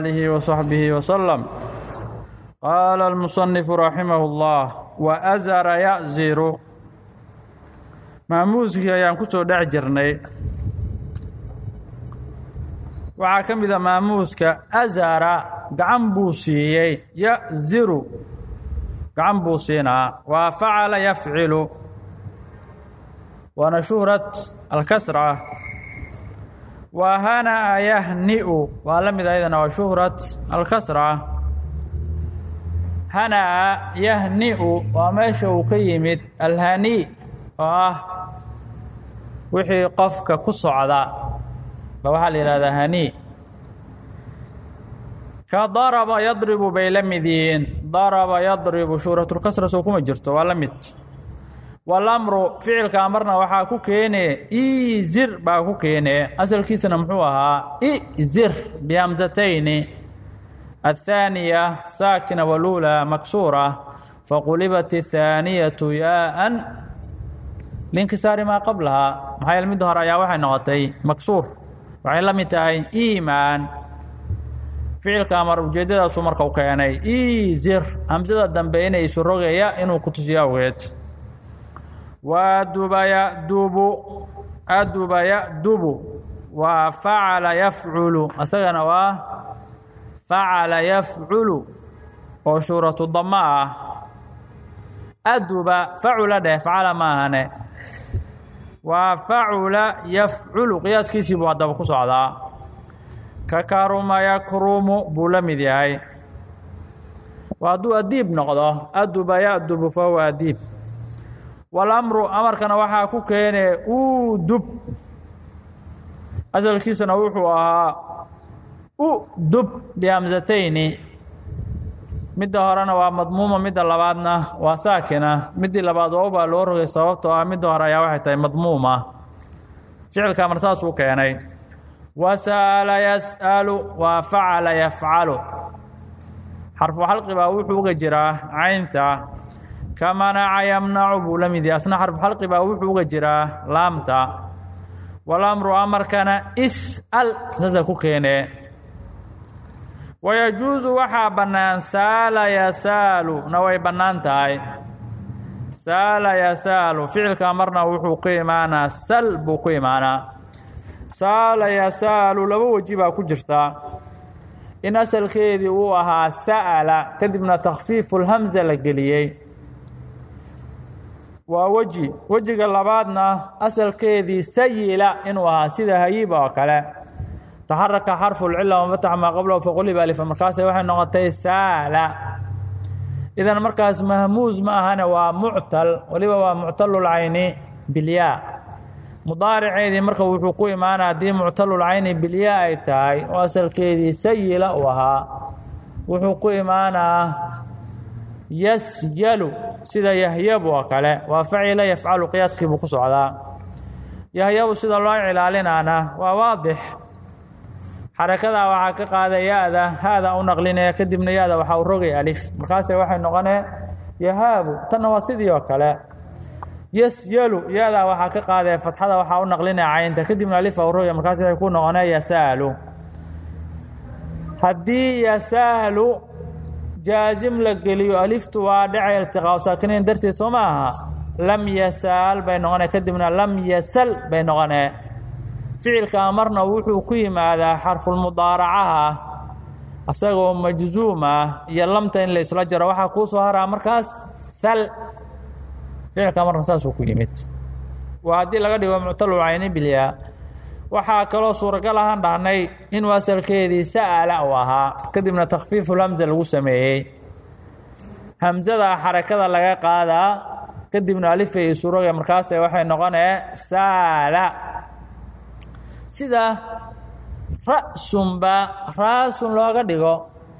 آله وصحبه وسلم قال المصنف رحمه الله وأزر يأزر maamuuskii ayaan ku soo dhex jirnay waxaa ka mid a maamuuska azara gacan buu siiyey ya'ziru gacan buu siinaa waa facala yafcilu waana shuhrat alkasra waa hana'a yahni'u waa la mid ayadana waa shuhrat alkasra hana'a yahni'u waa meesha uu ka yimid alhani oo ah wixii qofka ku socda ba waxaa la yidhahdaa hani ka daraba yadribu bay la mid yihiin daraba yadribu shuhratulkasra soo kuma jirto waa la mid walamru ficilka amarna waxaa ku keene izir baa ku keene asalkiisana muxuu ahaa izir bihamsatayni athaaniya saakina waluula maksuura faqulibat athaaniyatu yaaan linkisaari maa qablahaa maxaa yeele midda hore ayaa waxay noqotay maksuur waxay la mid tahay iimaan ficilka amar ujeeddadaasuu marka u keenay izir hamsada dambe inay isu rogaya inuu ku tusiyo awgeed waaduba yadubu aduba ya'dubu waa facala yafculu asagana waa facala yafculu oo shuuratu dama ah aduba facula dheh facala ma ahane waa facula yafculu qiyaaskiisii buu haddaba ku socdaa ka karuma yakrumu buu la mid yahay waa hadduu adiib noqdo aduba ya'dubu fa huwa adiib walamru amarkana waxaa ku keene udub asalkiisana wuxuu ahaa udub bihamsatayni midda horena waa madmuuma midda labaadna waa saakina middii labaad waa ubaa loo rogay sababtoo ah midda hore ayaa waxay tahay madmuuma ficilka amar saasuu keenay wasa'ala yas'alu waa facala yafcalu xarfu xalqi baa wuxuu uga jiraa caynta ka manaca yamnacu buu la mid yahay asna xarfu xalqi baa wuxuu uga jiraa laamta walamru amarkana is'al saasa ku keene wayajuusu waxaa bannaan saala yasaalu na way bannaan tahay saala yasaalu ficilka marna wuxuu ku imaanaa sal buu ku imaanaa saala yasaalu laba weji baa ku jirta in asalkeedii uu ahaa sa'ala kadibna takhfiifulhamsa la geliyey waa weji wejiga labaadna asalkeedii sayila inuu ahaa sida hayiba oo kale taxaraka xarfu lcila wamatax maa qablahu faquliba alifa markaase waxay noqotay saala idan markaas mahmuus ma ahane waa muctal weliba waa muctalulcayni bilyaa mudaariceedii marka wuxuu ku imaana haddii muctalulcayni bilyaa ay tahay oo asalkeedii sayila uu ahaa wuxuu ku imaanaa yasyalu sida yahyabu oo kale waa facila yafcalu qiyaaskii buu ku socdaa yahyabu sida loo cilaalinaana waa waadix xarakadaa waxaa ka qaaday ya-da haada u naqlinaya kadibna ya-da waxaa u rogay alif markaase waxay noqonee yahaabu tanna waa sidii oo kale yasyalu ya-da waxaa ka qaadee fatxada waxaa u naqlinaya caynta kadibna alifa u rogay markaase waxay ku noqonee yasaalu haddii yasaalu jaazim la geliyo aliftu waa dhacay iltiqaa saakiniin darteed soo ma aha lam yasaal bay noqonee kadibna lam yasal bay noqonee ficilka amarna wuxuu ku yimaadaa xarfulmudaaracaha asagoo majzuum ah iyo lamta in la isla jaro waxaa kuu soo haraa markaas sal ficilka amarna saasuu ku yimid waa haddii laga dhigo muctalulcayni bilyaa waxaa kaloo suuragal ahaan dhahnay inuu asalkeedii sa'ala uu ahaa kadibna takhfiifulhamsa lagu sameeyey hamsada xarakada laga qaadaa kadibna alifay isuroga markaase waxay noqonee saala sida ra'sunba raasun looga dhigo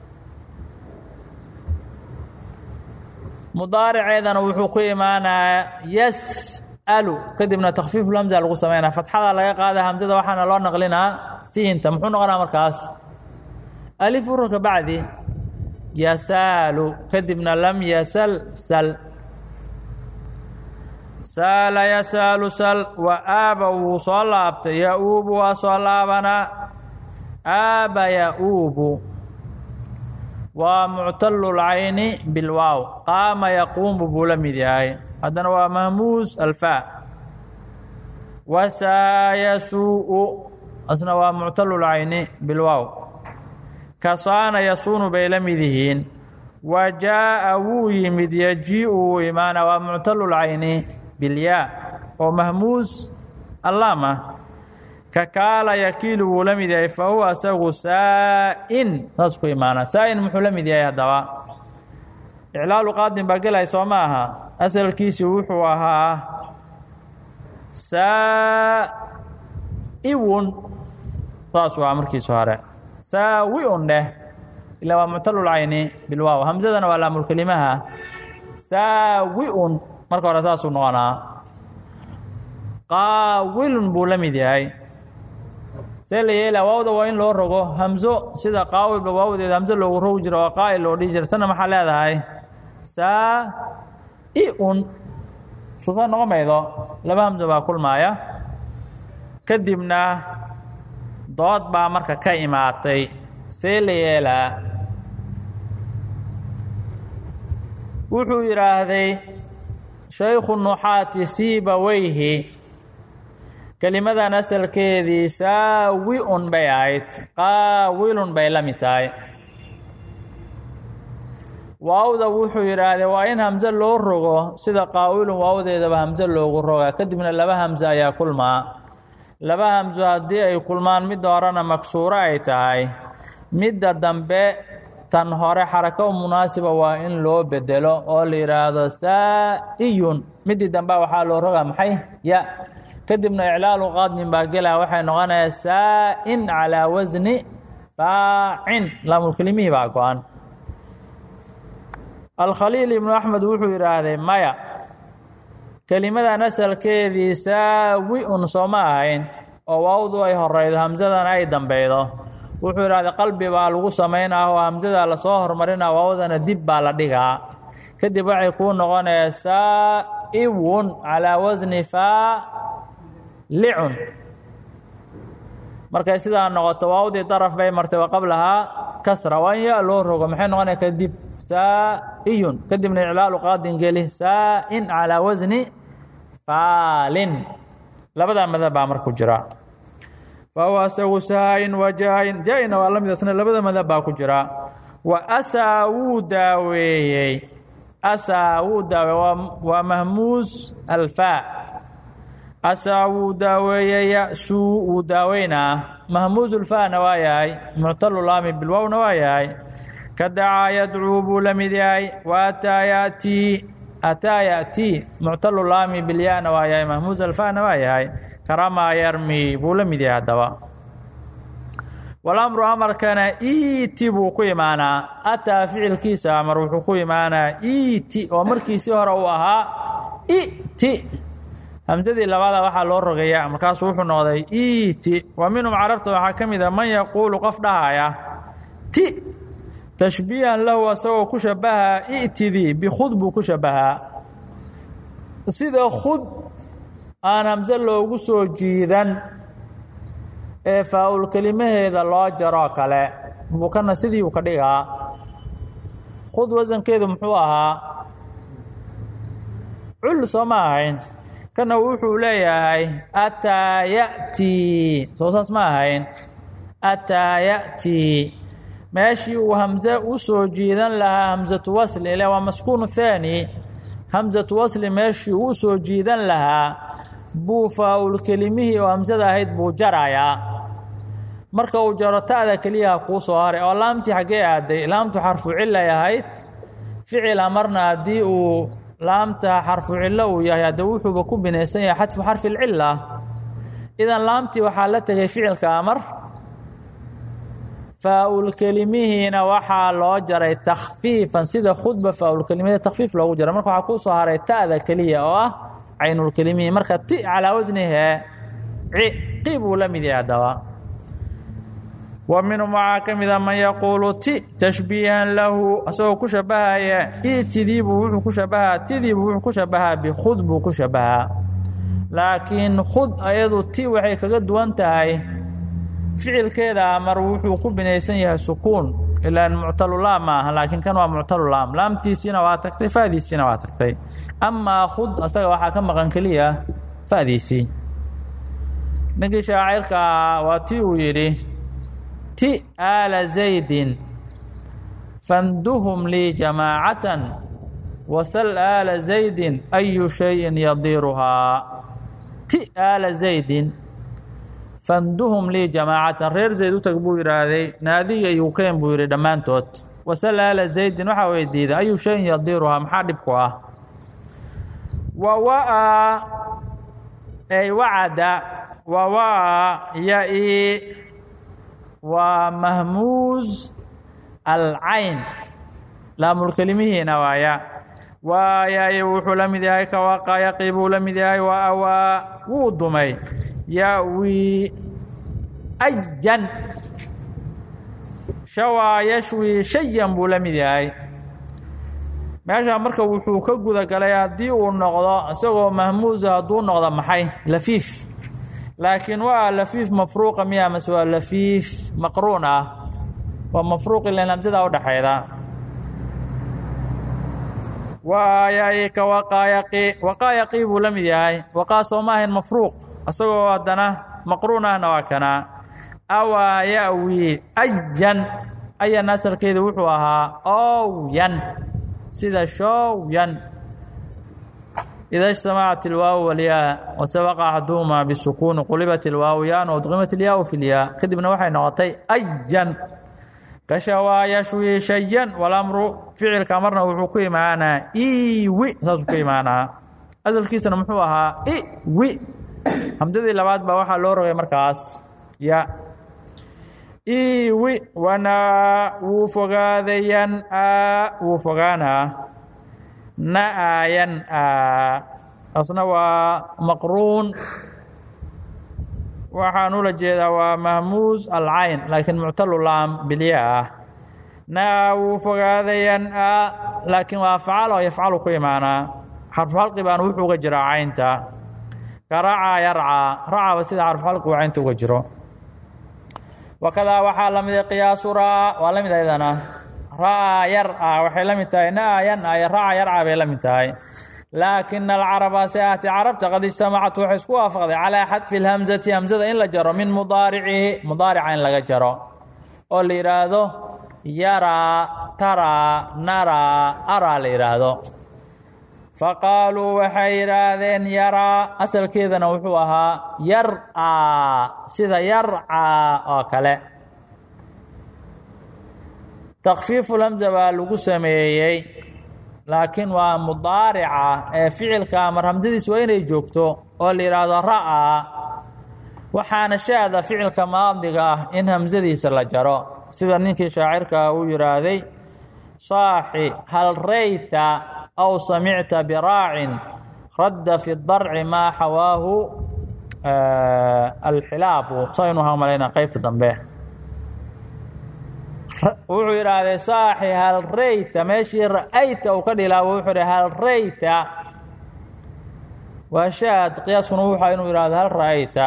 mudaariceedana wuxuu ku imaanaa yas'alu kadibna takhfiifulhamsa lagu sameynaa fatxada laga qaada hamsada waxaana loo naqlinaa siinta muxuu noqonaa markaas alif ururka bacdi yasaalu kadibna lam yasal sal saala yasaalu sal wa aaba wuu soo laabtay ya-uubu waa soo laabanaa aaba ya-uubu waa muctalulcayni bilwaaw qaama yaquumu buu la mid yahay haddana waa mahmuus alfaa wasaayasuu asna waa muctalulcayni bilwaaw kasaana yasuunu bay la mid yihiin wa jaa'a wuu yimid yajii'u wuu imaana waa muctalulcayni bilyaa oo mahmuus allaama kakaala yakiilu wuu la mid yahay fa huwa asagu saa'in saas ku imaana saa'in muxuu la mid yahay haddaba iclaalu qaadin baa gelay soo ma aha asalkiisii wuxuu ahaa saa'iwun saas waa markiisa hore saawiun dheh ilaa waa muctalulcayni bilwaaw hamsadana waa laamulkelimaha saawiun marka hore saasuu noqonaa qaawilun buu la mid yahay see la yeela waawda waa in loo rogo hamzo sida qaawilba waawdeeda hamso loogu rogi jiro oo qaa'il loo dhihi jira tanna maxaa leedahay saa-i-un suusaa noqon maydo laba hamso baa kulmaaya kadibna dood baa marka ka imaatay see la yeelaa wuxuu yidhaahday shaykhu nuxaati siibaweyhi kelimadan asalkeedii saawi-un bay ahayd qaawilun bay la mid tahay waawda wuxuu yidhaahday waa in hamse loo rogo sida qaawilun waawdeedaba hamse loogu rogaa kadibna laba hamse ayaa kulmaa laba hamso haddii ay kulmaan midda horena maksuuro ay tahay midda dambe tan hore xarako munaasiba waa in loo bedelo oo la yidhaahdo saa-iyun middii dambe waxaa loo rogaa maxay ya kadibna iclaalu qaadnin baa gelaa waxay noqonayaa saa-in calaa wasni faacin laamulkelimihii baa go-an alkhaliil ibnu axmed wuxuu yidhaahday maya kelimadan asalkeedii saawi-un sooma ahayn oo waawdu ay horeydo hamsadana ay dambeydo wuxuu yidhahday qalbi baa lagu samaynaa oo hamsada lasoo hormarinaa waawdana dib baa la dhigaa kadib waxay kuu noqonaya saa-iwun calaa wasni faalicun markay sidaa noqoto waawdii daraf bay martay wa qablahaa kasra waa in ya loo rogo maxay noqonaya kadib saa-iyun kadibna iclaalu qaadin geli saa-in calaa wasni faalin labadaa madab baa marku jira fa huwa asagu saayin wa jaa-in jaa-ina waa la mid asna labada madab baa ku jira wa asaa wuu daaweeyey asaa wuu daaweeye waa mahmuus alfaa asaa wuu daaweeyey ya-suu wuu daaweynaa mahmuusulfaana waa yahay muctalulaami bilwowna waa yahay ka dacaa yadcuu buu la mid yahay wa ataa yatii ataa yatii muctalulaami bilyaana waa yahay mahmuus alfaana waa yahay karamaa yarmi buu la mid yahay haddaba walamru amarkana iti buu ku imaanaa ataa ficilkiisa amar wuxuu ku imaanaa iti oo markiisii hore uu ahaa iti hamsadii labada waxaa loo rogaya markaasuu wuxuu noqday iti wa minhum carabta waxaa ka mid a man yaquulu qof dhahaya ti tashbiihan lahu asagoo ku shabahaa i'tidii bikhud buu ku shabahaa sida khud aan hamse loogu soo jiidan ee faa-ul kelimaheeda loo jaroo kale buu kana sidii uu ka dhigaa khud wasankeedu muxuu ahaa cul soo ma ahayn kana wuxuu leeyahay ataa ya'tii soo saas ma ahayn ataa ya'tii meeshii uu hamse u soo jiidan lahaa hamsatu wasli ile waa maskuunu thaani hamsatu wasli meeshii uu soo jiidan lahaa buu faa-ul kelimihii oo hamsada ahayd buu jarayaa marka uu jaro ta'da keliyaha kuu soo haray oo laamtii xaggee aaday laamtu xarfu cilay ahayd ficila marna haddii uu laamta xarfu cillo uu yahay hadde wuxuuba ku binaysan yahay xadfu xarfi lcila idan laamtii waxaa la tegay ficilka amar faa-ul kelimihiina waxaa loo jaray takhfiifan sida khudba faa-ul kelimada takhfiif loogu jaray marka waxaa kuu soo haray ta'da keliya oo ah caynulkelimihi marka ti calaa wasnihee ci buu la mid yahay haddaba wa minhum waxaa ka mida man yaquulu ti tashbiihan lahu asagoo ku shabahaya itidiibuu wuxuu ku shabahaa tidiibuu wuxuu ku shabahaa bikhud buu ku shabahaa laakiin khud ayadu ti waxay kaga duwan tahay ficilkeeda amar wuxuu ku binaysan yahay sukuun ilaan muctalulaam ma aha laakiin kan waa muctalulaam laamtiisiina waa tagtay fadiisiina waa tagtay amaa khud asaga waxaa ka maqan keliya fadiisii ninkii shaacirkaa waa ti uu yidhi ti aala zaydin fanduhum lii jamaacatan wasal aala zaydin ayu shayin yadiiruhaa ti aala zaydin fanduhum lii jamaacatan reer zayd u tag buu yidhaahday naadiga iyo ukeen buu yidhi dhammaantood wasal aala zaydin waxaa weydiiday ayu shayin yadiiruhaa maxaa dhibku ah wa wa'a ay wacada wa wa'a ya-i waa mahmuuz alcayn laamulkelimihiina waaya waaya wuxuu la mid yahay kawaqayaqi buu la mid yahay wa awaa wuu dumay yawi ajan shawaa yashwi shayan buu la mid yahay meeshaa marka wuxuu ka guda galay haddii uu noqdo isagoo mahmuusa hadduu noqdo maxay lafiif laakiin waa lafiif mafruuqa miya mase waa lafiif maqruun ah waa mafruuq ilan hamsada udhaxayda waayay ka waqaayaqi waqaayaqii buu la mid yahay waqaa soo ma ahayn mafruuq isagoo haddana maqruun ahna waa kanaa awaa yawi ajan ayan asalkeedu wuxuu ahaa owyan sida showyan ida اجtamacat اlwaaw walyaa wasabaqa axaduhuma bisukuuni qulibat اlwaaw yaan udqimat اlyaa fi lyaa kadibna waxay noqotay ajan kashawaa yashwi shayan walamru ficilka marna wuxuu ku imaanaa iwi saasuu ku imaanaa asalkiisana muxuu ahaa iwi hamdadii labaad baa waxaa loo rogay markaas ya iwi wanaa wuu fogaadayan a wuu fogaanaa na-ayan a asna waa maqruun waxaan ula jeedaa waa mahmuus alcayn laakiin muctalulaam bilya ah na wuu fogaadayan a laakiin waa facal oo yafcalu ku imaanaa xarfuxalqi baan wuxuu uga jiraa caynta ka racaa yarcaa racaba sida xarfuxalqi uu caynta uga jiro wakadaa waxaa la mida qiyaasu raa waa la mid ayadana ra'aa yarca waxay la mid tahay na-ayan ay raca yarca bay la mid tahay laakina alcaraba se ahti carabta qad ijtamacat waxay isku waafaqday calaa xadfi lhamzati hamzada in la jaro min mudaaricihi mudaarica in laga jaro oo la yidhaahdo yaraa taraa naraa araa la yidhaahdo faqaaluu waxay yidhaahdeen yaraa asalkeedana wuxuu ahaa yarcaa sida yarcaa oo kale takfiifulhamza baa lagu sameeyey laakiin waa mudaarica ee ficilka mar hamsadiis waa inay joogto oo la yidhaahdo ra'aa waxaana shaada ficilka maadiga ah in hamsadiisa la jaro sida ninkii shaacirka uu yidhaahday saaxi hal rayta aw samicta biraacin radda fi darci maa xawaahu alxilaabu saynu hamalayna qeybta dambe wuxuu yidhaahday saaxi hal rayta meeshii ra'ayta uu ka dhilaabo wuxuu yidhi hal rayta waa shaad qiyaaskuna wuxua inuu yidhahdo hal ra'ayta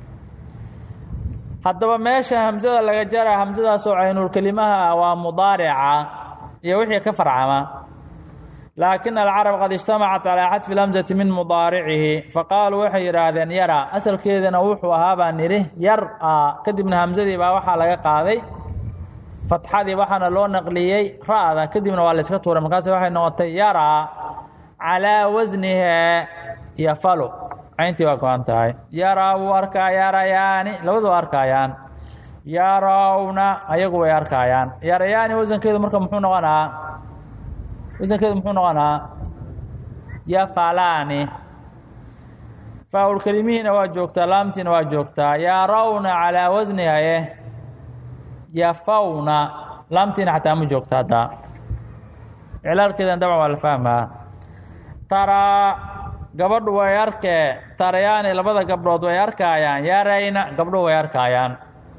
haddaba meesha hamsada laga jara hamsadaasoo caynulkelimaha waa mudaarica iyo wixii ka farcama laakin alcarab qad ijtamacat calaa xadfi lamsati min mudaaricihi faqaaluu waxay yidhaahdeen yara asalkeedana wuxuu ahaa baan nidhi yar-a kadibna hamsadii baa waxaa laga qaaday fatxadii waxaana loo naqliyey ra'da kadibna waa layska tuuray markaas waxay noqotay yara calaa wasnihe yafalu cayntii waa go-an tahay yaraa wuu arkaa yarayaani labadu waa arkaayaan yarawna ayagu way arkaayaan yarayaani wasankeedu marka muxuu noqonaa wasankeedu muxuu noqonaa yafalaani faaulkelimihiina waa joogtaa laamtiina waa joogtaa yarawna calaa wasnihaye yafawna laamtiina xataa ma joogta hadda iclaalkeedan dabcan waa la fahmaa taraa gabadhu way arkee tarayaani labada gabdhood way arkaayaan yarayna gabdhuhu way arkaayaan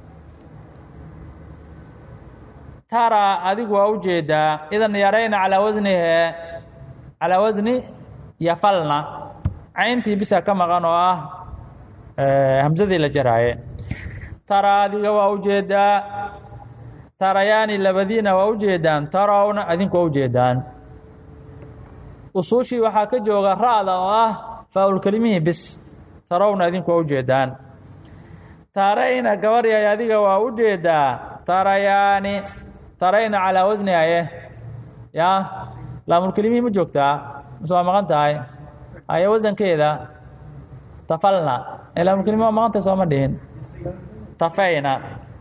tara adigu waa u jeedaa idan yarayna calaa wasnihe calaa wasni yafalna cayntii bisa ka maqan oo ah hamsadii la jaraaye tara adiga waa u jeedaa tarayaani labadiina waa ujeedaan tarawna adinku waa ujeedaan usuushii waxaa ka jooga ra'da oo ah faaulkelimihii bis tarawna adinku waa ujeedaan tarayna gabaryay adiga waa ujeedaa tarayaani tarayna calaa wasni aye yaa laamulkelimihii ma joogtaa mise waa maqan tahay aye wasankeeda tafalna ee laamulkelimihi waa maqan tahay sooma dhihin tafayna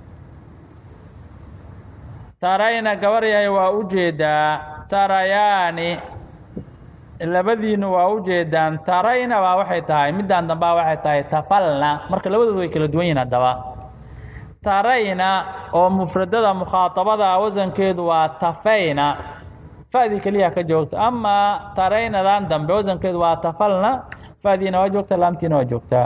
tarayna gabaryahay waa ujeedaa tarayaani labadiinu waa ujeedaan tarayna baa waxay tahay middaan dambaa waxay tahay tafalna marka labadoodu way kala duwan yihin haddaba tarayna oo mufradada mukhaatabada wasankeedu waa tafayna fa'dii keliya ka joogta amaa taraynadan dambe wasankeedu waa tafalna fa'diina waa joogta laamtiina waa joogtaa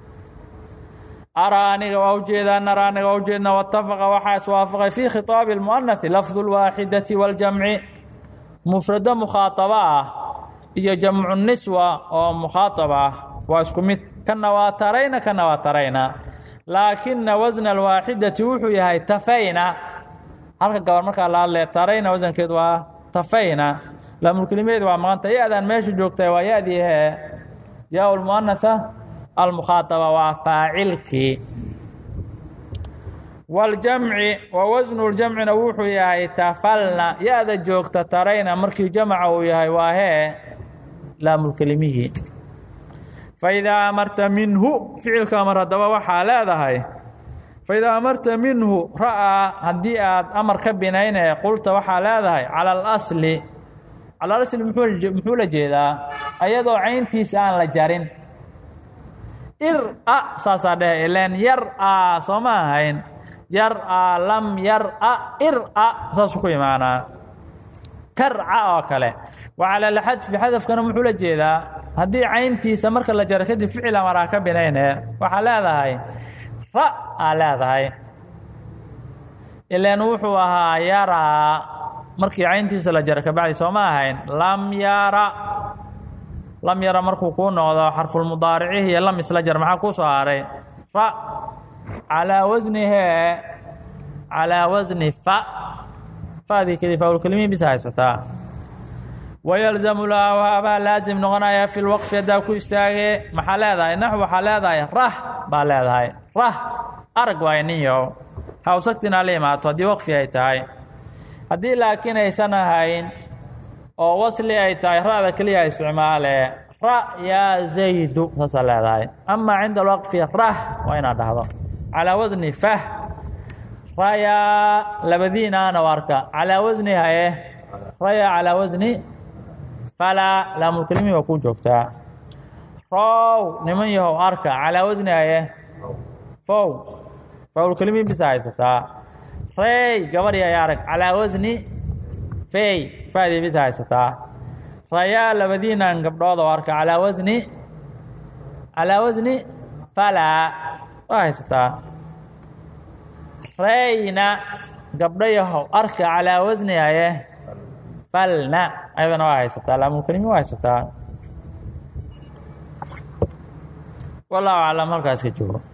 araa aniga waa ujeedaa nara aniga waa ujeedna watafaqa waxaa iswaafaqay fii khitaabi اlmu'anasi lafdu اlwaaxidati waاljamci mufrado mukhaatabo ah iyo jamcu niswa oo mukhaatab ah waa isku mid kana waa tarayna kana waa tarayna laakina wasna alwaaxidati wuxuu yahay tafayna halka gabar markaa la hadlee tarayna wasankeedu waa tafayna laamulkelimeed waa maqanta ya-daan meesha joogta waa ya-dii hee yaa lmu'anasa almukhaaطaba waa faacilkii waاljamci wa wasnu ljamcina wuxuu yahay tafalna ya-da joogta tarayna markii jamca uu yahay waa hee laamulkelimihii faidaa amarta minhu ficilka amar haddaba waxaa leedahay faidaa amarta minhu ra'aa haddii aad amar ka binaynaya qulta waxaa leedahay cala alasli cala alasli muxuu la jeedaa ayadoo cayntiisa aan la jarin ir-a saasaa dhehe ileen yar-a soo ma ahayn yar-a lam yar-a ir-a saasuu ku imaanaa karca oo kale wa cala lxadfi xadafkana muxuu la jeedaa haddii cayntiisa marka la jaro kadib ficil amaraa ka binayne waxaa leedahay ra aa leedahay ileen wuxuu ahaa yaraa markii cayntiisa la jaro kabacdi soo ma ahayn lam yara lam yara markuu kuu noqdo xarfulmudaaricihi iyo lam isla jar maxaa kuu soo haray fa calaa wasnihee calaa wasni fa fadii keli faulkelimihi bisa haysataa wayalzamu laha baa laasim noqonaya fi lwaqfi haddaa ku istaagee maxaa leedahay naxw waxaa leedahay rah baa leedahay rah arag waay ninyow hawsagtina la imaato haddii waqfi ay tahay haddii laakiin aysan ahayn oo wasli ay tahay ra'da keliya isticmaale ra yaa zaydu saasaa leedahay amaa cinda alwaqfi rah waa inaad dhahdo calaa wasni fah rayaa labadiinaana arka calaa wasni haye rayaa calaa wasni falaa laamulkelimihi waa kuu joogtaa row niman yahow arka calaa wasni haye fow fawlkelimihi bisa haysataa rey gabar yahay arag calaa wasni fey fadii bisa haysataa rayaa labadiinan gabdhood oo arka calaa wasni calaa wasni falaa waa haysataa reyna gabdho yahow arka calaa wasni haye falna ayadana waa haysataa laamulkelimi waa haysataa wallahu aclam halkaas ka joogo